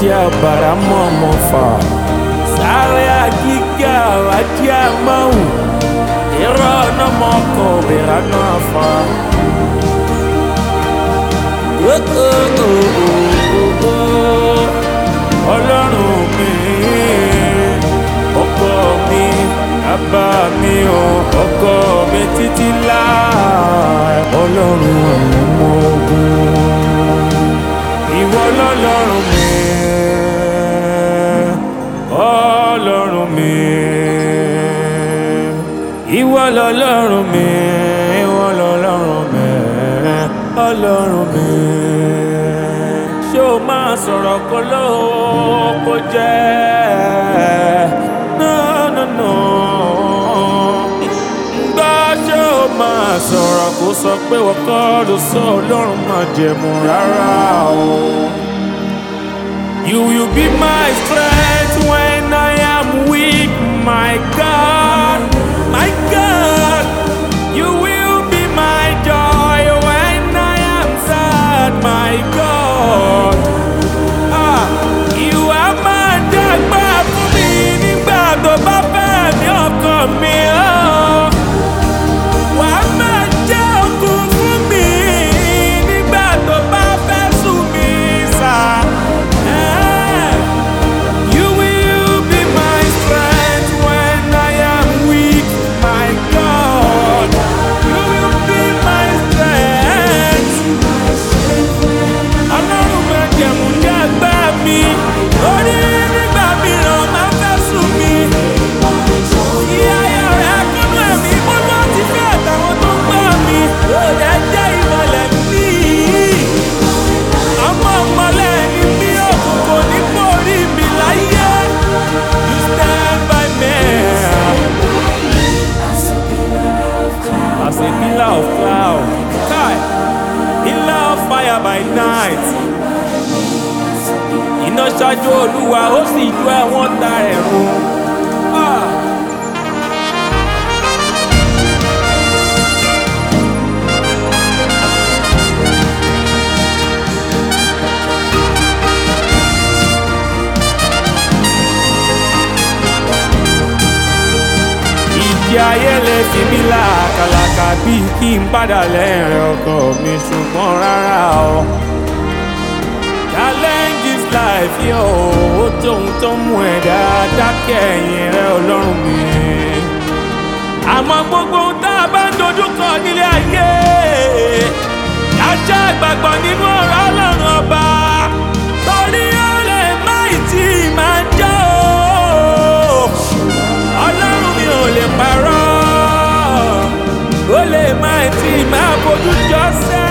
wájú àbàrà mọ̀ọ́mọ́ fà sáré àgígà wájú àmọ́hùn irọ́ ọ̀nà mọ́kọ̀ òbẹ̀rẹ̀ náà fà. ọlọ́run mi ọkọ mi bàbá mi ò ọkọ mi títí láì ọlọ́run ọmọ ogun ìwọ lọ́lọ́run mi ọlọ́run mi ìwọ lọ́lọ́run mi ìwọ lọ́lọ́run mi ọlọ́run mi ṣé o máa sọ̀rọ̀ kó lóò kó jẹ́ no no no gbọ́ ṣé o máa sọ̀rọ̀ kó sọ pé wọ́n kọ́ ló sọ ọlọ́run máa jẹ̀mú rárá o. You will be my strength when I am weak, my God, my God. You will be my joy when I am sad, my God. Ah, ìwà máa dàgbà fún mi nígbà tó bá fẹ́ ní ọkàn mi. Oh. Wà á máa jẹ́ òkun fún mi nígbà tó bá fẹ́ sùn mí sá. Eh. You will be my strength when I am weak, my God. You will be my strength. Ọlọ́run máa jẹ̀mú jẹ́ àgbà mi. Orí nígbà mìíràn máa fẹ́ sùn mí. Ìyá ayọ̀ rẹ̀ kúnnú ẹ̀mí mo lọ ti fẹ́ àtàwọn tó ń gbọ́ mi. Ẹ jẹ́ ìmọ̀lẹ̀ mi. Ọmọ ọmọlẹ̀ ni mí òkùnkùn ní borí mi láyé. You stand by me. As a pillar of cloud. Kai. Pillar of fire by night. Iná ṣáájú olúwa ó sì ju ẹ̀wọ̀n ta ẹ̀rù. Ah. ìjì ayé lè fi mí làkàlàkà bíi kí n padà lẹ́rìn ọkọ mi ṣùgbọ́n rárá o. challenges life yóò ó tóun tó mú ẹ̀dá dákẹ́ ẹ̀yìn rẹ ọlọ́run mi. àmọ́ gbogbo ohun tá a bá ń dojúkọ nílé ayé ajá ìgbàgbọ́ nínú ọ̀rọ̀ ọlọ́run ọba torí ó lè má ì tí ì máa jẹ́ o ọlọ́run mi ò lè parọ́ ó lè má tí máa fojú jọ sẹ́